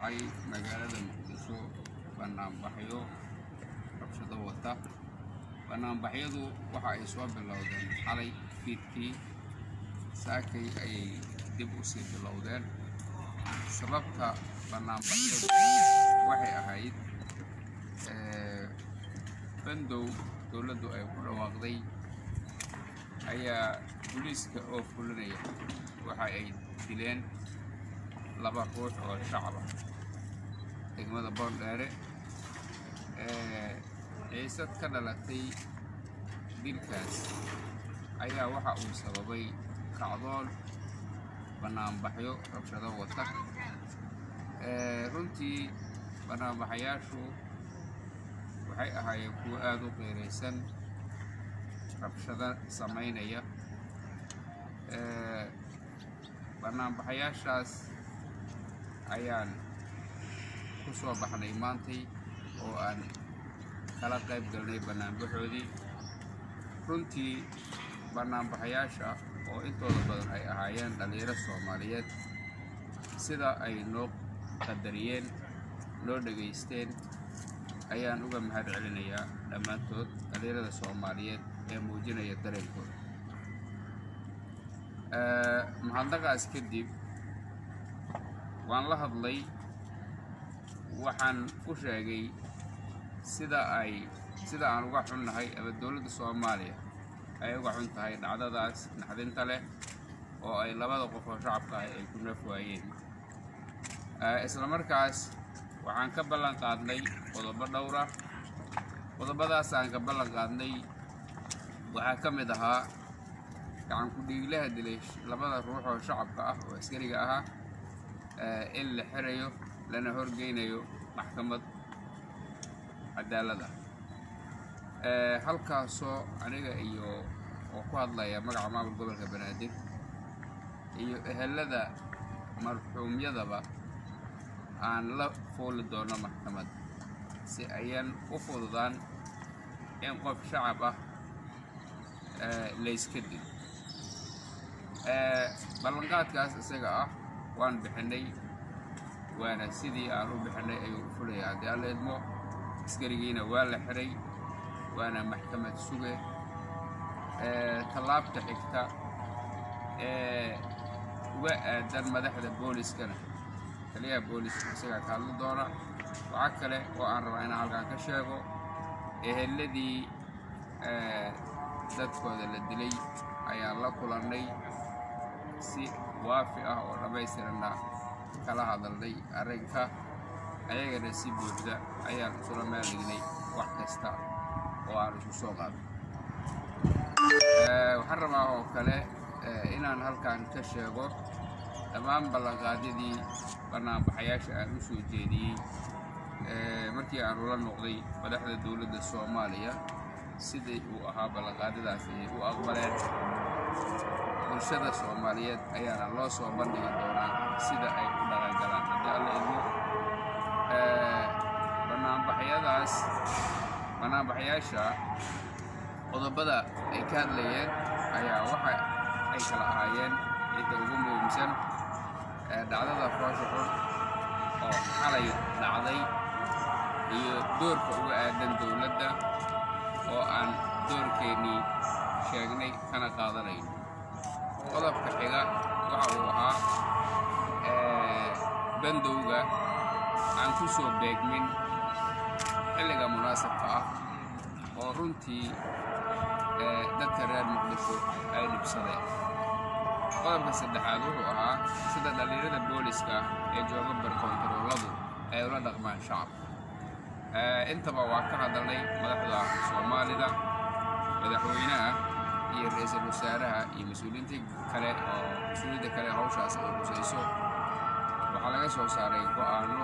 ay magaalada muqdisho banaanbaxyo rabshado wata banaanbaxyadu waxa ay soo bilowdeen xalay fiidkii saakay ayay dib u sii bilowdeen sababta banaanbaxyadu waxay ahayd bandow dowladdu ay ku dhawaaqday ayaa booliiska oo fulinaya waxa ay dileen laba ruux oo shacab ah degmada boondheere ciisad ka dhalatay dilkaas ayaa waxa uu sababay kacdoon banaanbaxyo rabshado wata runtii banaanbaxayaashu waxay ahaayeen kuwo aada u qeyraysan rabshado samaynaya banaanbaxayaashaas ayaan ku soo baxnay maantay oo aan kala qayb galnay banaanbaxoodii runtii banaanbaxayaasha oo intooda badan ay ahaayeen dhallinyaro soomaaliyeed sida ay noo qadariyeen noo dhegaysteen ayaan uga mahad celinayaa dhammaantood dhallinyarada soomaaliyeed ee muujinaya dareenkooda mahadnaqaas kadib waan la hadlay waxaan u sheegay sida ay sida aan uga xunnahay ama dowladda soomaaliya ay uga xun tahay dhacdadaas naxdinta leh oo ay labada qof oo shacabka ah ay ku naf waayeen isla markaas waxaan ka ballan qaadnay qodobo dhowr ah qodobadaas aan ka ballan qaadnay waxaa ka mid ahaa gacan ku-dhiiglaha dilay labada ruux oo shacabka ah oo askariga ahaa in la xirayo lana horgeynayo maxkamad cadaalad ah halkaasoo aniga iyo oo ku hadlaya magaca maamul gobolka banaadir iyo ehelada marxuumyadaba aan la fuuli doono maxkamad si ayaan u fududaan in qof shacab ah layska dilo ballanqaadkaas isaga ah waan bixinay waana sidii aan u bixinay ayuu u fulaya haddii alla idmo askarigiina waa la xiray waana maxkamad suge tallaabta xigta ee uga aadan madaxda booliskana taliyaha booliska isagaa ka hadli doona waxaa kale oo aan rabaa inaan halkaan ka sheego eheladii dadkooda la dilay ayaan la kulannay si waafi ah oo dhammaystiranna kala hadalnay arrinka ayagana si buuxda ayaan isula meel dhignay wax kasta oo aan isku soo qaado waxaan rabaa oo kale inaan halkan ka sheego dhammaan ballanqaadyadii banaanbaxayaasha aan u soo jeediyey markii aan ula noqday madaxda dowladda soomaaliya sidii uu ahaa ballanqaadyadaas ayay u aqbaleen bulshada soomaaliyeed ayaana loo soo bandhigi doonaa sida ay u dhaqangalaan haddii alla idmo banaanbaxyadaas banaanbaxayaasha qodobada ay ka hadlayeen ayaa waxa ay kala ahaayeen cidda ugu muhiimsan dhacdada foosha xun oo xalay dhacday iyo doorka uga aadan dowladda oo aan doorkeennii sheegnay kana qaadanayno qodobka xiga waxa uu ahaa bandowga aan ku soo beegmin xilliga munaasabka ah oo runtii dadka reer muqdisho ay dhibsadeen qodobka saddexaad wuxuu ahaa sida dhallinyarada booliska ee jooga barkoontarooladu ay ula dhaqmaan shacabka intaba waa ka hadalnay madaxda soomaalida madaxweynaha iyo ra-iisul wasaaraha iyo mas-uuliyiinta kale oo mas-uuliyadda kale hawshaas ay husayso waxaa laga soo saaray go'aano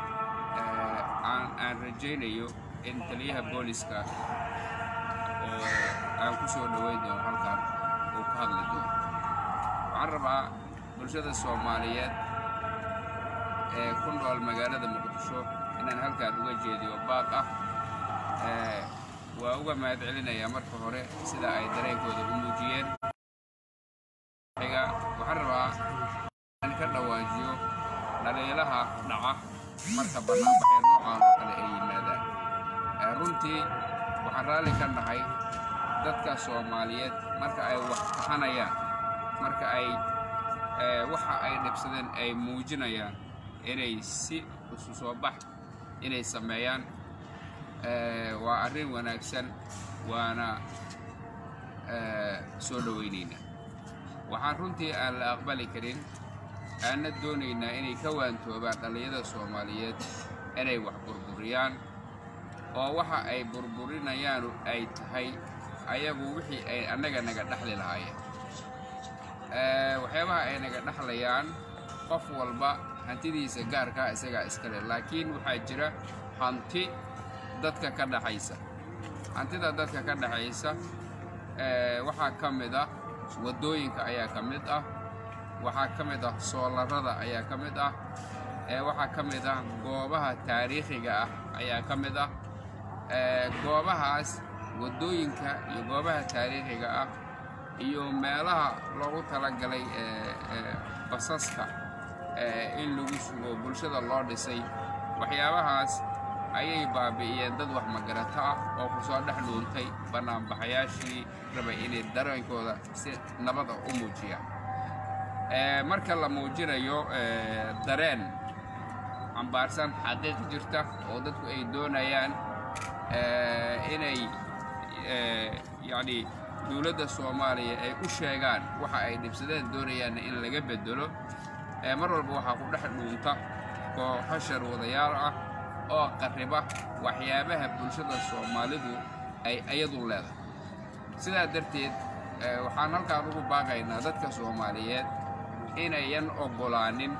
aan rajaynayo in taliyaha booliska oo aan ku soo dhoweyn doono halkan uu ka hadli doono waxaan rabaa bulshada soomaaliyeed ee ku nool magaalada muqdisho inaan halkaan uga jeediyo baaq ah waa uga mahad celinayaa marka hore sida ay dareenkooda u muujiyeen waxaan rabaa in ka dhawaajiyo dhaliilaha dhaca marka bannaanbaxee noocaan oo kale ay yimaadaan Eh, runtii waxaan raalli ka nahay dadka soomaaliyeed marka ay wax taxanayaan marka ay eh, waxa ay dhibsadeen ay muujinayaan inay si isu soo bax inay sameeyaan Eh, waa arrin wanaagsan waana eh, soo dhowaynaynaa waxaan runtii aan la aqbali karin aanna doonaynaa inay ka waantoobaan dhallinyada soomaaliyeed inay wax burburiyaan oo waxa ay burburinayaan ay tahay ayagu wixii ay annaga naga dhexli lahaayeen Eh, waxyaabaha ay naga dhexlayaan qof walba hantidiisa gaarkaa isagaa iskale laakiin waxaa jira hanti dadka ka dhaxaysa hantida dadka ka dhaxaysa eh, waxaa ka mid ah waddooyinka ayaa ka mid ah waxaa ka mid ah soolarada ayaa ka mid ah eh, waxaa ka mid ah goobaha taariikhiga ah ayaa ka mid ah Eh, goobahaas waddooyinka iyo goobaha taariikhiga ah iyo meelaha loogu talagalay eh, eh, basaska eh, in lagu sugo bulshada loo dhisay waxyaabahaas ayay baabi'iyeen dad wax magarato ah oo ku soo dhex dhuuntay bannaanbaxayaashii rabay inay dareenkooda si nabada u muujiyaan Eh, marka la muujinayo eh, dareen cambaarsan xaqiiq jirta oo dadku ay doonayaan eh, inay eh, yacni dowladda soomaaliya ay u sheegaan waxa ay dhibsadeen doonayaanna in laga bedelo eh, mar walba waxaa ku dhex dhuunta kooxo sharwadayaal ah oo qarriba waxyaabaha bulshada soomaalidu ay ayadu leedahay sidaa darteed eh, waxaan halkaan ugu baaqaynaa dadka soomaaliyeed inayan oggolaanin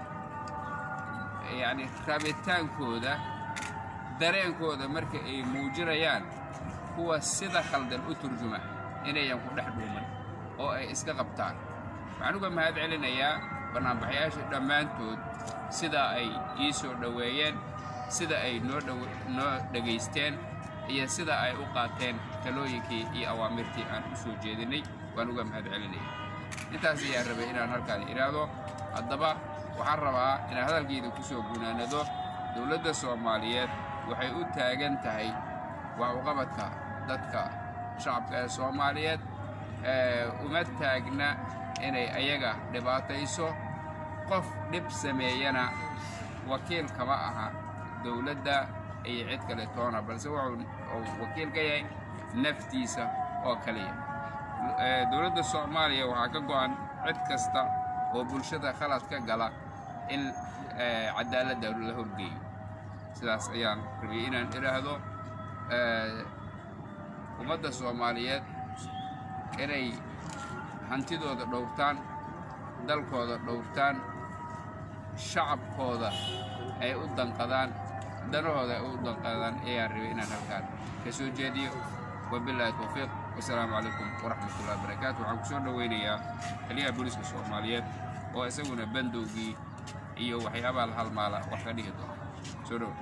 yacni rabitaankooda dareenkooda marka ay muujinayaan kuwa sida khaldan u turjuma inayan ku dhex dhuuman oo ay iska qabtaan waxaan uga mahad celinayaa bannaanbaxayaasha dhammaantood sida ay ii soo dhoweeyeen sida ay noo dhow- noo dhegaysteen iyo sida ay u qaateen talooyinkii iyo awaamirtii aan u soo jeedinay waan uga mahad celinaya intaas ayaan rabay inaan halkaan idhaahdo haddaba waxaan rabaa inaan hadalkayda ku soo gunaanado dowladda soomaaliyeed waxay u taagan tahay wax uqabadka dadka shacabka ee soomaaliyeed ee uma taagna inay ayaga dhibaatayso qof dhib sameeyana wakiil kama aha dowladda iyo cid kale toona balse wuxuu uu wakiil ka yahay naftiisa oo kaliya Eh, dowladda soomaaliya waxaa ka go'an cid kasta oo bulshada khalad ka gala in eh, cadaaladda la horgeeyo sidaas ayaan rabiyey inaan idhaahdo eh, ummadda soomaaliyeed inay hantidooda dhowrtaan dalkooda dhowrtaan shacabkooda ay u danqadaan danahooda ay u danqadaan ayaan rabay inaan halkaan ka soo jeediyo wabilaahi towfiiq wasalaamu calaykum waraxmatullahi wabarakaatu waxaan ku soo dhoweynayaa taliyaha booliska soomaaliyeed oo isaguna bandowgii iyo waxyaabaha la halmaala wax ka dhigi doona soo dhow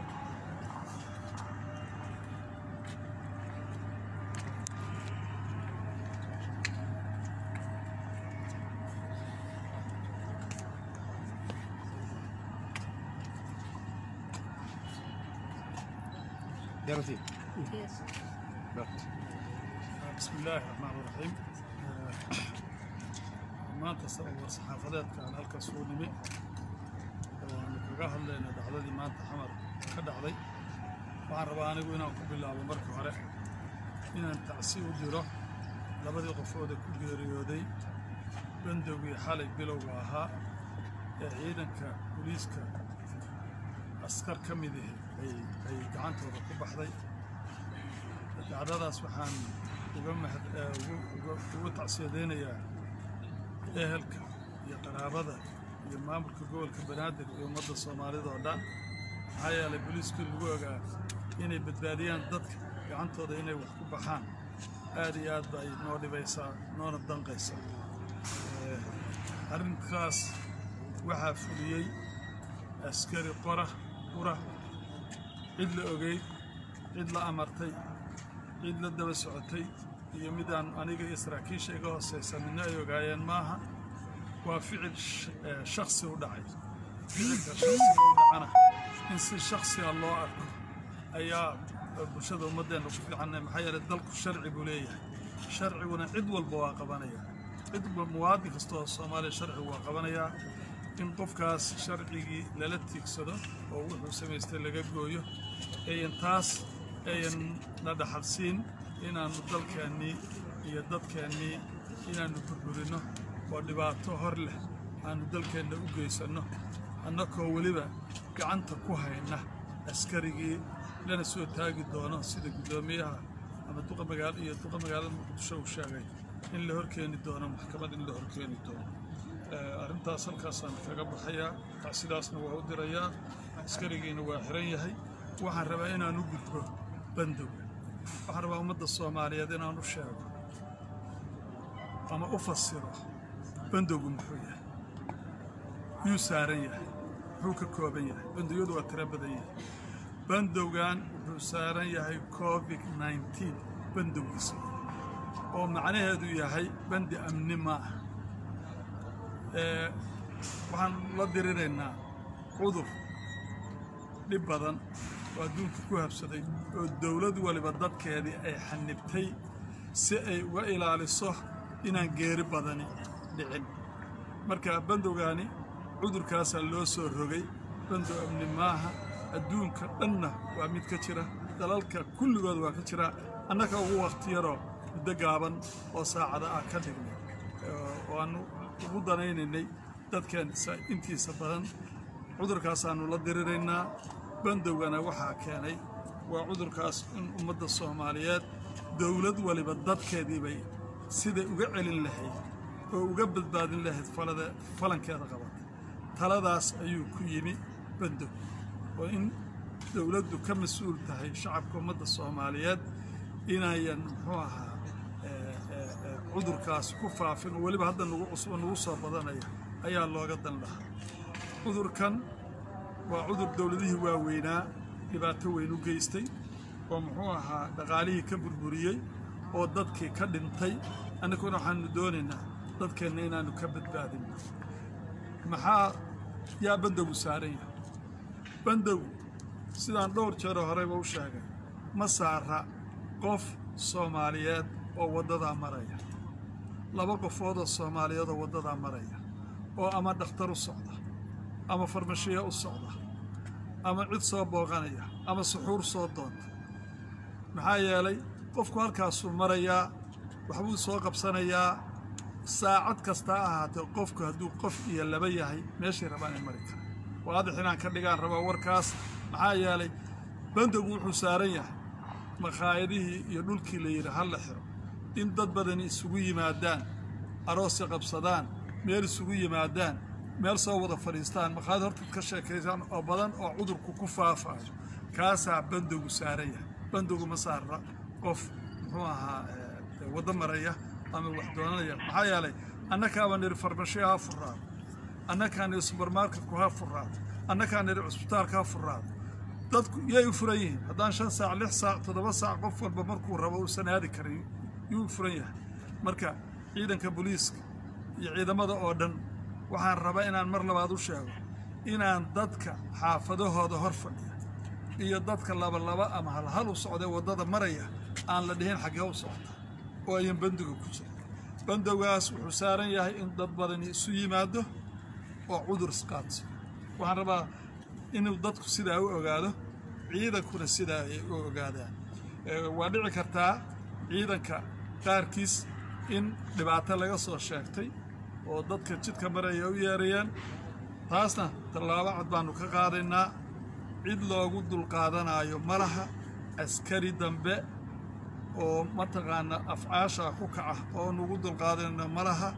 يرتي Yes. بسم الله الرحمن الرحيم maanta war saxaafadeedka aan halka soo nimi waanu kaga hadlayna dhacdadii maanta xamar ka dhacday waxaan rabaa anigu inaan ku bilaabo marka hore inaan tacsi u diro labadii qofooda ku geeriyooday bandowgii xalay bilowga ahaa ee ciidanka booliiska askar ka mid ah ay ay gacantooda ku baxday dhacdadaas waxaan uga mahad eh, ugu uga- ugu tacsiyadeynayaa ehelka iyo qaraabada iyo maamulka gobolka banaadir iyo ummadda soomaalida oo dhan maxaa yeelay booliiskii lagu ogaa inay badbaadiyaan dadka gacantooda inay wax ku baxaan aad iyo aad bay noo dhibaysaa noona danqaysaa Eh, arrinkaas waxaa fuliyey askari qora qura cid la ogey cid la amartay cid la daba socotay iyo midaan aniga iyo saraakiisha iga hooseysa midna ay ogaayeen maaha waa ficil sh- eh, shakhsi u dhacay ficilka shakhsiga u dhacana in si shaksiga loo arko ayaa bulshada ummaddeena ku fiicanay maxaa yeelay dalku sharci buu leeyahay sharciguna cid walba waa qabanaya cid muwaadin kasta oo soomaaliya sharcigu waa qabanayaa in qofkaas sharcigii lala tiigsado oo wuxuu samaystay laga gooyo ayan taas ayan na dhaxalsiin inaannu dalkeennii iyo dadkeennii inaannu burburinno oo dhibaato hor leh aannu dalkeenna u geysanno annakoo weliba gacanta ku hayna askarigii lana soo taagi doono sida guddoomiyaha ama duqa magaalo iyo duqa magaalada muqdisho uu sheegay in la horkeeni doono maxkamad in la horkeeni doono arrintaas halkaasaan kaga baxayaa sidaasna waa u dirayaa askarigiina waa xiran yahay waxaan rabaa inaan u gudbo bandowga waxaan rabaa ummadda soomaaliyeed inaan u sheego ama u fasiro bandowgu muxuu yahay yuu saaran yahay muxuu ka kooban yahay bandowyadu waa tiro badan yahay bandowgan wuxuu saaran yahay covid nneteen bandowgiisa oo macnaheedu yahay bandi amni ma ah waxaan la diriraynaa cudur dhib badan oo adduunka ku habsaday oo dowlad waliba dadkeedii ay xanibtay si ay uga ilaaliso inaan geeri badani dhicin marka bandowgaani cudurkaasaa loo soo rogay bandow amni maaha adduunka dhanna waa mid ka jira dalalka kulligood waa ka jira annaka ugu wakhti yaroo muddo gaaban oo saacada ah ka dhignay oo aannu ugu danaynaynay dadkeen intiisa badan cudurkaasaannu la diriraynaa bandowgana waxaa keenay waa cudurkaas in ummadda soomaaliyeed dowlad waliba dadkeediibay siday uga celin lahayd oo uga badbaadin lahayd falada falankeeda qabatay taladaas ayuu ku yimi bandow oo in dowladdu ka mas-uul tahay shacabka ummadda soomaaliyeed inayan muxuu ahaa cudurkaas ku faafin oo weliba hadda nagu cusbo nagu soo badanaya ayaa looga dan lahaa cudurkan waa cudur dowladihii waaweynaa dhibaato weyn u geystay oo muxuu ahaa dhaqaalihii ka burburiyey oo dadkii ka dhintay annaguna waxaanu doonaynaa dadkeenna inaannu ka badbaadinno maxaa yaa bandowgu saaran yahay bandow sidaan dhowr jeeroo horeyba u sheegay ma saara qof soomaaliyeed oo waddadaa maraya laba qofoodoo soomaaliyeed oo waddadaa maraya oo ama dhakhtar u socda ama farmashiya u socda ama cid soo booqanaya ama suxuur soo doonta maxaa yeelay qofku halkaasuu marayaa waxbuu soo qabsanayaa saacad kasta ha ahaatee qofku hadduu qof iyo laba yahay meeshay rabaan in mari kara waadix inaan ka dhigaan rabaa warkaas maxaa yeelay bandowgu wuxuu saaran yahay makhaayadihii iyo dhulkii la yidhi ha la xiro in dad badani isugu yimaadaan aroosi qabsadaan meel isugu yimaadaan meel soo wada fadhiistaan makhaayad hortaad ka sheekaysaan oo badan oo cudurku ku faafaayo kaasaa bandowgu saaran yahay bandowgu ma saarra qof muxuu ahaa waddo maraya ama wax doonanaya maxaa yeelay annakaaba nidhi farmashiya ha furaado annakaa nidhi subermarketku ha furaado annakaa nidhi cusbitaalka ha furaado dadku yay u furan yihiin haddaan shan saac lix saac toddoba saac qof walba markuu rabo uusan aadi karin yuu u furan yahay marka ciidanka booliiska iyo ciidamada oo dhan waxaan rabaa inaan mar labaad u sheego inaan dadka xaafadahooda hor fadhiya iyo dadka labalaba ama halhal u socdae waddada maraya aan la dhihin xaggee u socda oo ayan bandiga ku jira bandowgaas wuxuu saaran yahay in dad badani isu yimaado oo cudur isqaadso waxaan rabaa inuu dadku sidaa u ogaado ciidankuna sidaa ay u ogaadaan waa dhici kartaa ciidanka qaarkiis in dhibaato laga soo sheegtay oo dadka jidka maraya u yeerayaan taasna tallaabo cad baannu ka qaadaynaa cid loogu dulqaadanaayo ma laha askari dambe oo mataqaana afcaasha ku kaca oo nugu dulqaadanayno ma laha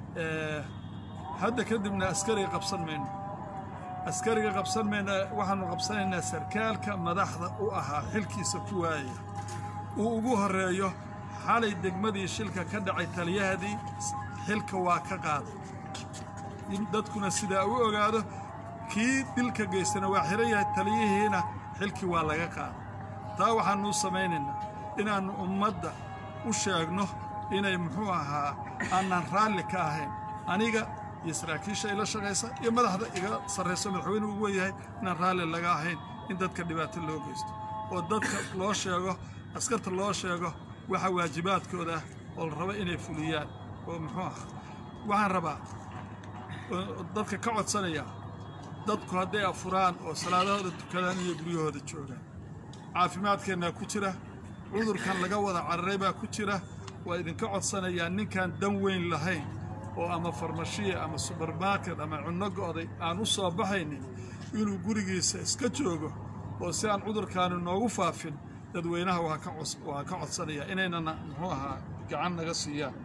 hadda kadibna askariga qabsan mayno askariga qabsan mayna waxaannu qabsanaynaa sarkaalka madaxda u ahaa xilkiisa ku waayaya uu ugu horreeyo xalay degmadii shilka ka dhacay taliyahadii xilka waa ka qaaday in dadkuna sidaa u ogaado kii dilka geystana waa xihan yahay taliyihiina xilkii waa laga qaaday taa waxaannuu samaynaynaa inaannu ummadda u sheegno inay muxuu ahaa aanaan raalli ka ahayn aniga iyo saraakiisha ila shaqaysa iyo madaxda iga sarrayso madaxweyne ugu wen yahay inaan raalli laga ahayn in dadka dhibaato loo geysto oo dadka loo sheego askarta loo sheego waxa waajibaadkooda ah oo la rabo inay fuliyaan oo muxuu ah waxaan rabaa oo dadka ka codsanaya dadku hadday afuraan oo salaadahooda tukadaan iyo guryahooda joogaan caafimaadkeennaa ku jira cudurkan laga wada cararay baa ku jira waa idinka codsanayaa ninkaan dan weyn lahayn oo ama farmashiya ama subermarket ama cunno go'day aan u soo baxaynin inuu gurigiisa iska joogo oo si aan cudurkaani noogu faafin dadweynaha waa ka cos waa ka codsanayaa inaynana muxuu ahaa gacan naga siiyaan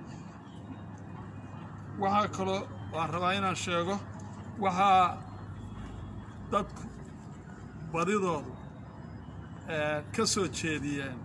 waxaa kaloo waan rabaa inaan sheego waxaa dadku badidoodu ka soo jeediyeen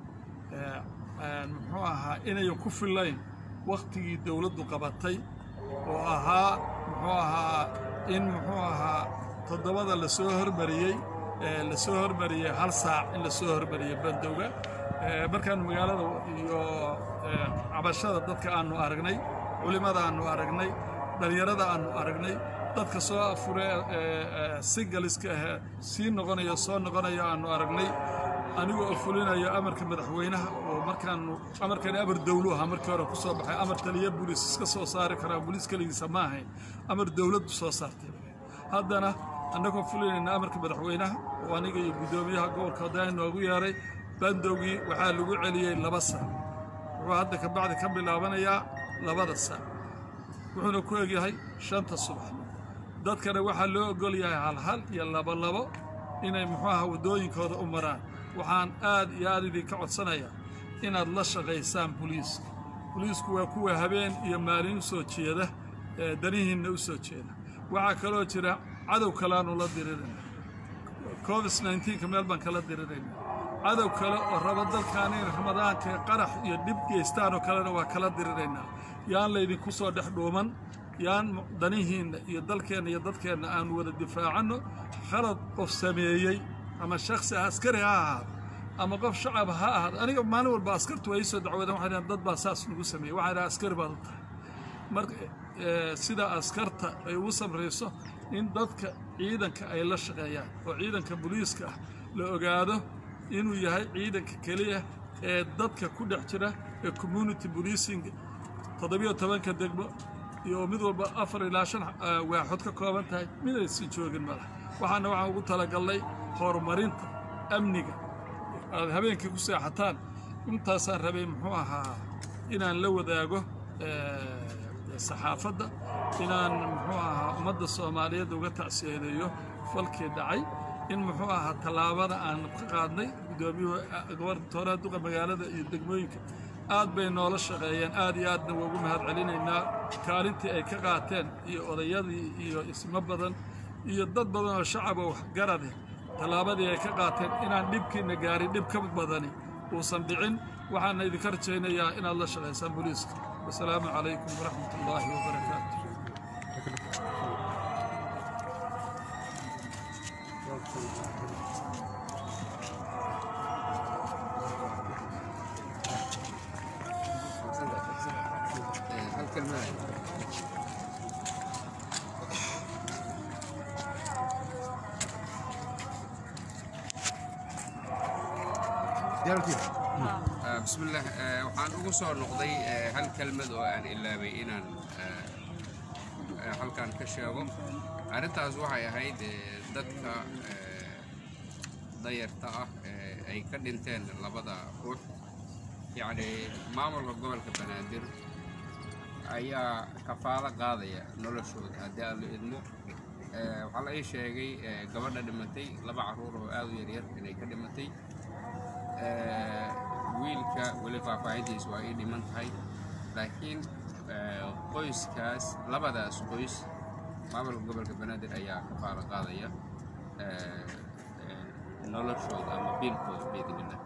muxuu ahaa inayan ku fillayn wakhtigii dowladdu qabatay oo ahaa muxuu ahaa in muxuu ahaa toddobada la soo hormariyey la soo hormariyey hal saac in la soo hormariyey bandowga markaanu magaalada iyo cabashada dadka aanu aragnay culimmada aanu aragnay dhallinyarada aanu aragnay dadka soo afure singaliska ahee sii noqonaya soo noqonaya aanu aragnay anigoo oo fulinayo amarka madaxweynaha oo markaanu amarkani amar dowlu ahaa markii hore ku soo baxay amar taliya buliis iska soo saari karaa buliis keligiisa ma ahayn amar dowladdu soo saartay haddana annagoo fulinayna amarka madaxweynaha oo aniga iyo guddoomiyaha gobolka haddana noogu yeeray bandowgii waxaa lagu celiyey laba saac wuxuu hadda ka bacdi ka bilaabanayaa labada saac wuxuuna ku egyahay shanta subax dadkana waxaa loo ogol yahay halhal iyo labolabo inay muxuu aha waddooyinkooda u maraan waxaan aad iyo aad idinka codsanayaa inaad la shaqaysaan buliiska buliisku waa kuwa habeen iyo maalin u soo jeeda ee danihiinna u soo jeeda waxaa kaloo jira cadow kaleaanu la dirirayna covid nneteen-ka meel baan kala dirirayna cadow kale oo raba dalkaan in ramadaanka qarax iyo dhib geystaan oo kalena waa kala diriraynaa yaan laydinku soo dhex dhuuman yaan danihiinna iyo dalkeenna iyo dadkeenna aanu wada difaacanno khalad qof sameeyey ama shaksi askari ha ahaado ama qof shacab ha ahaado aniga maalin walba askartu waa ii soo dacwadeen waxay dhahan dad baa saas nagu sameeyey waxay dhahan askari baad u tahay marka sida askarta ay ugu samrayso in dadka ciidanka ay la shaqeeyaan oo ciidanka booliiska ah la ogaado inuu yahay ciidanka keliya ee dadka ku dhex jira ee community policing toddobiyo tobanka degmo iyo mid walba afar ilaa shan waaxood ka kooban tahay mid aysan joogin madax waxaana waxaan ugu talagalnay horumarinta amniga aad habeenkii ku seexataan intaasaan rabay muxuu ahaa inaan la wadaago saxaafadda inaan muxuu ahaa ummadda soomaaliyeed uga tacsiyadeeyo falkii dhacay in muxuu ahaa tallaabada aan ka qaadnay guddoomiyuhu gobartooraha duqa magaalada iyo degmooyinka aad bay noola shaqeeyeen aad iyo aadna waa ugu mahad celinaynaa kaalintii ay ka qaateen iyo odayadii iyo ismo badan iyo dad badan oo shacaba waxgarade tallaabadii ay ka qaateen inaan dhibkiina gaarin dhib ka badani uusan dhicin waxaana idinka rajaynayaa inaad la shaqaysaan booliiska wasalaamu calaykum waraxmat ullaahi wabarakaatu bismillaah waxaan ugu soo noqday hal kelmad oo aan ilaabay inaan halkan ka sheego arrintaas waxay ahayd dadka dayarta ah ay ka dhinteen labada ruux yacni maamulka gobolka banaadir ayaa kafaalo qaadaya noloshooda haddii aan la idmo waxaa la ii sheegay gabadha dhimatay laba carruur oo aad u yaryar inay ka dhimatay wiilka weli faahfaahintiisa waa ii dhiman tahay laakiin qoyskaas labadaas qoys maamulka gobolka banaadir ayaa ka faalo qaadaya noloshooda ama biilkooda biidnillah